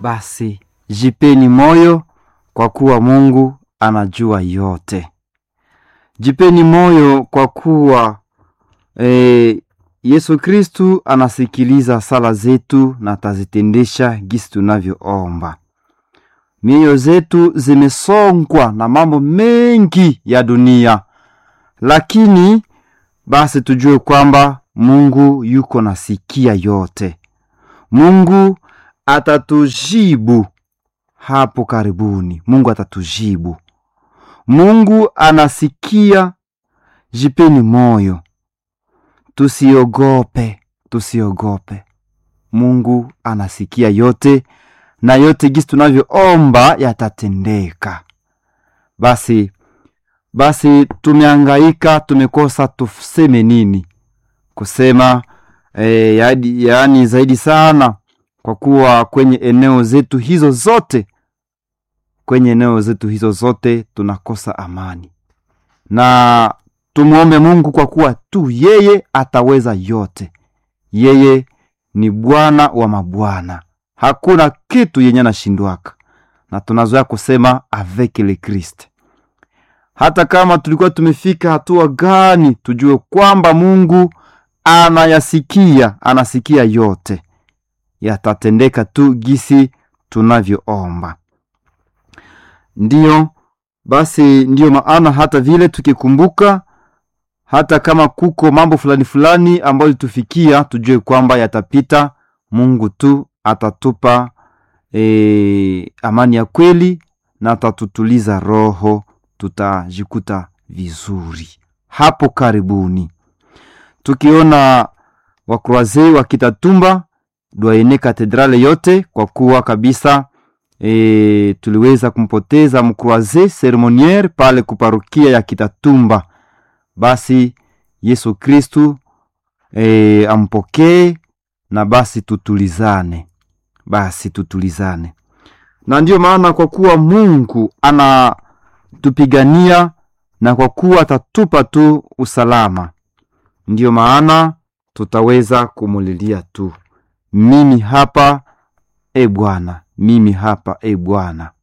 basi jipeni moyo kwa kuwa Mungu anajua yote. Jipeni moyo kwa kuwa e, Yesu Kristu anasikiliza sala zetu na atazitendesha gisi tunavyoomba. Mioyo zetu zimesongwa na mambo mengi ya dunia, lakini basi tujue kwamba Mungu yuko nasikia yote. Mungu atatujibu hapo karibuni. Mungu atatujibu. Mungu anasikia. Jipeni moyo, tusiogope, tusiogope. Mungu anasikia yote na yote gisi tunavyoomba yatatendeka. Basi basi, tumeangaika, tumekosa tuseme nini? Kusema e, yaani, yaani zaidi sana kwa kuwa kwenye eneo zetu hizo zote, kwenye eneo zetu hizo zote tunakosa amani, na tumwombe Mungu kwa kuwa tu yeye ataweza yote. Yeye ni Bwana wa mabwana, hakuna kitu yenye anashindwaka, na tunazoea kusema avec le Christ. Hata kama tulikuwa tumefika hatua gani, tujue kwamba Mungu anayasikia, anasikia yote yatatendeka tu gisi tunavyoomba. Ndiyo basi, ndiyo maana hata vile tukikumbuka, hata kama kuko mambo fulani fulani ambayo litufikia, tujue kwamba yatapita. Mungu tu atatupa e, amani ya kweli na atatutuliza roho, tutajikuta vizuri hapo karibuni, tukiona wakroazei wakitatumba dwaene katedrale yote kwa kuwa kabisa e, tuliweza kumpoteza mkroaze seremoniere pale kuparukia ya Kitatumba. Basi Yesu Kristu e, ampokee na basi tutulizane, basi tutulizane, na ndiyo maana kwa kuwa Mungu anatupigania na kwa kuwa atatupa tu usalama, ndiyo maana tutaweza kumulilia tu mimi hapa e Bwana, mimi hapa e Bwana.